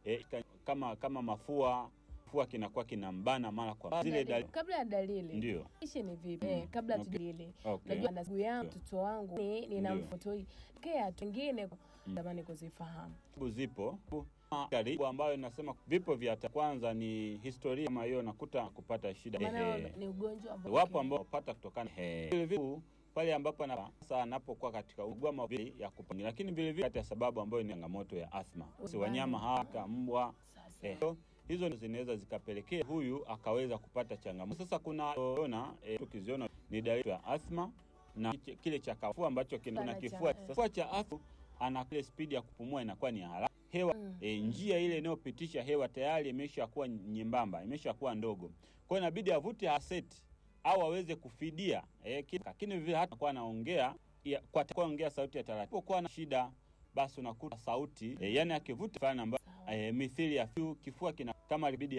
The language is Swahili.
eh, kama kama mafua kifua kinakuwa kinambana mara kwa mara. zile dalili kabla ya dalili ndio ishi ni vipi Mm. eh, kabla Okay. tudalili okay. najua na ndugu yangu mtoto wangu ni nina Ndio. mfotoi kea wengine Mm. tamani kuzifahamu Sababu zipo karibu ambayo inasema vipo vya ta- kwanza ni historia kama hiyo nakuta kupata shida maana Ehe. ni ugonjwa ambao wapo ambao wapata kutokana Ehe. Vile vile pale ambapo ana- sasa anapokuwa katika ugama vile ya kupangia, lakini vile vile kati ya sababu ambayo ni changamoto ya asthma, si wanyama hawa kama mbwa sasa eh, hizo ndo zinaweza zikapelekea huyu akaweza kupata changamoto. Sasa kuna ona eh, tukiziona ni dalili ya asthma na kile- kile cha kafua ambacho kina Sana cha- kifua. eh. Sasa kifua cha asthma ana ile spidi ya kupumua inakuwa ni haraka hewa Mm. e, njia ile inayopitisha hewa tayari imesha kuwa nyembamba, imesha kuwa ndogo. Kwa hiyo inabidi avute aseti au aweze kufidia e, lakini vile hata kwa anaongea ya- kwa kwa ongea sauti ya taratibu, kwa na shida basi unakuta sauti e, yani akivuta fulani ambayo Sawa. e, mithili ya fiu, kifua kina kama libidi